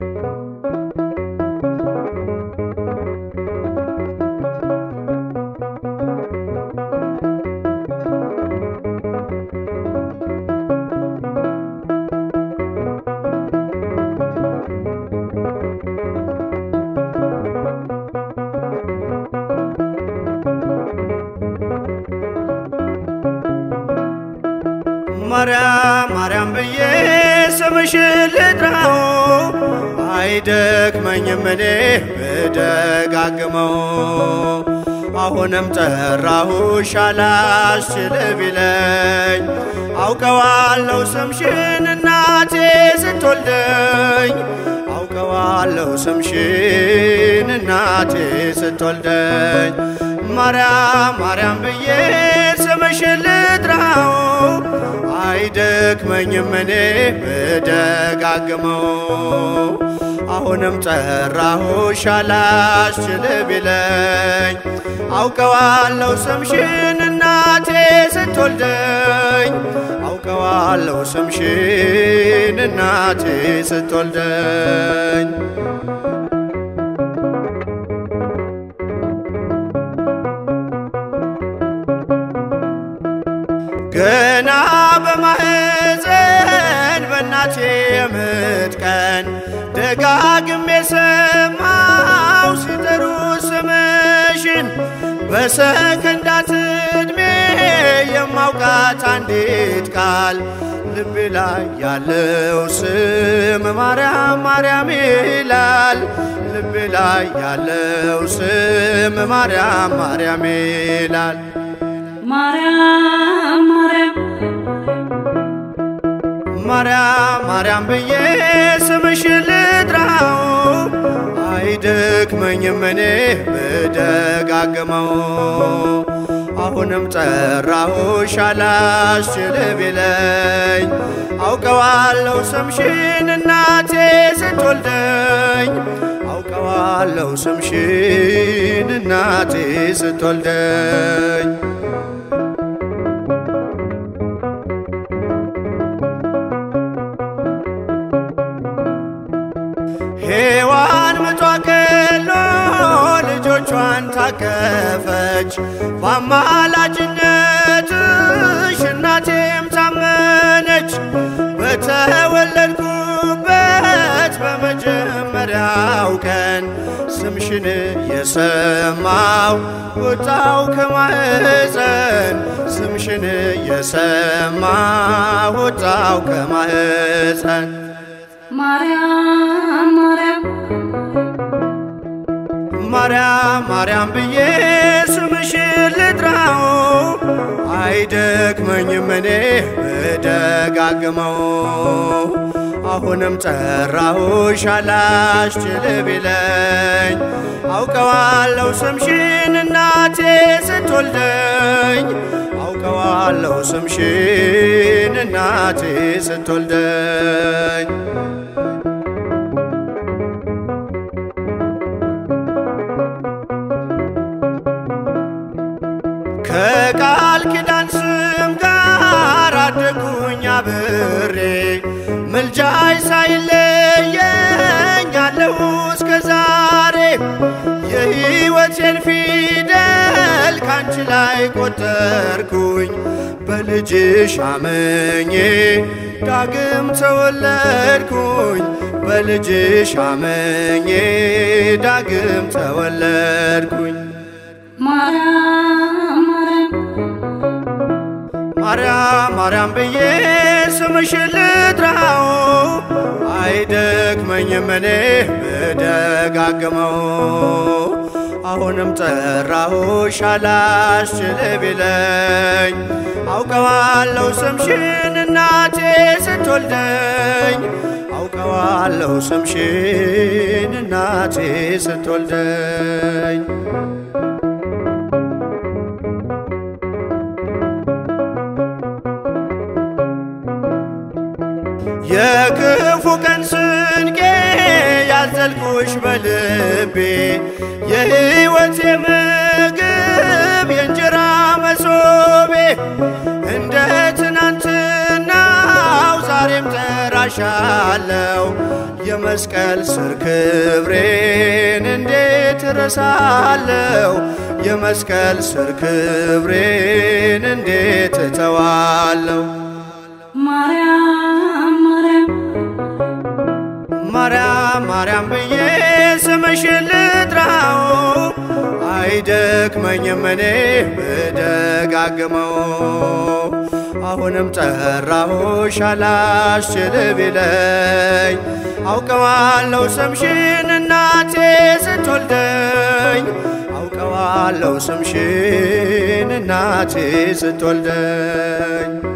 ማርያም ማርያም ብዬ ስምሽን ልጥራው አይደክመኝም እኔ ብደጋግመው አሁንም ጠራሁሽ አላስችል ቢለኝ አውቀዋለሁ ስምሽን እናቴ ስትወልደኝ አውቀዋለሁ ስምሽን እናቴ ስትወልደኝ ማርያም ማርያም ብዬ ስምሽን ልጥራው አይደክመኝም እኔ ብደጋግመው አሁንም ጠራሁሽ አላስችል ቢለኝ አውቀዋለሁ ስምሽን እናቴ ስትወልደኝ አውቀዋለሁ ስምሽን እናቴ ስትወልደኝ ገና በማህፀን በእናቴ የምጥ ቀን ደጋግሜ ሰማው ሲጠሩ ስምሽን በሰከንዳት ዕድሜ የማውቃት አንዲት ቃል ልቤ ላይ ያለው ስም ማርያም ማርያም ይላል። ልቤ ላይ ያለው ስም ማርያም ማርያም ይላል። ማርያም ማርያም ማርያም ማርያም ብዬ ስምሽን ልጥራው አይደክመኝም እኔ ብደጋግመው አሁንም ጠራሁሽ አላስችል ቢለኝ አውቀዋለሁ ስምሽን እናቴ ስትወልደኝ አውቀዋለሁ ስምሽን እናቴ ስትወልደኝ ሔዋን ምጧ ቀሎ ልጆቿን ታቀፈች በአማላጅነትሽ እናቴም ታመነች። በተወለድኩበት በመጀመሪያው ቀን ስምሽን የሰማው ወጣው ከማህፀን ስምሽን የሰማው ወጣው ከማህፀን ማርያም ማርያም ማርያም ማርያም ብዬ ስምሽን ልጥራው አይደክመኝም እኔ ብደጋግመው አሁንም ጠራሁሽ አላስችል ቢለኝ አውቀዋለሁ ስምሽን እናቴ ስትወልደኝ አውቀዋለሁ ስምሽን እናቴ ስትወልደኝ ከቃል ኪዳን ስም ጋር አደጉኝ አብሬ ምልጃይ ሳይለየኝ አለሁ እስከ ዛሬ የሕይወቴን ፊደል ካንቺ ላይ ቆጠርኩኝ በልጅሽ አመኜ ዳግም ተወለድኩኝ በልጅሽ አመኜ ዳግም ተወለድኩኝ ማርያም ማርያም ማርያም ማርያም ብዬ ስምሽን ልጥራው አይደክመኝም እኔ ብደጋግመው አሁንም ጠራሁሽ አላስችል ቢለኝ አውቀዋለሁ ስምሽን እናቴ ስትወልደኝ አውቀዋለሁ ስምሽን እናቴ ስትወልደኝ የክፉ ቀን ስንቄ ያዘልኩሽ በልቤ የሕይወቴ ምግብ የእንጀራ መሶቤ እንደ ትናንትናው ዛሬ ዛሬም ጠራሻለው የመስቀል ስር ክብሬን እንዴት እረሳለው? የመስቀል ስር ክብሬን እንዴት እተዋለው? ማርያም ማርያም ማርያም ማርያም ብዬ ስምሽን ልጥራው አይደክመኝም እኔ ብደጋግመው አሁንም ጠራሁሽ አላስችል ቢለኝ አውቀዋለሁ ስምሽን እናቴ ስትወልደኝ አውቀዋለሁ ስምሽን እናቴ ስትወልደኝ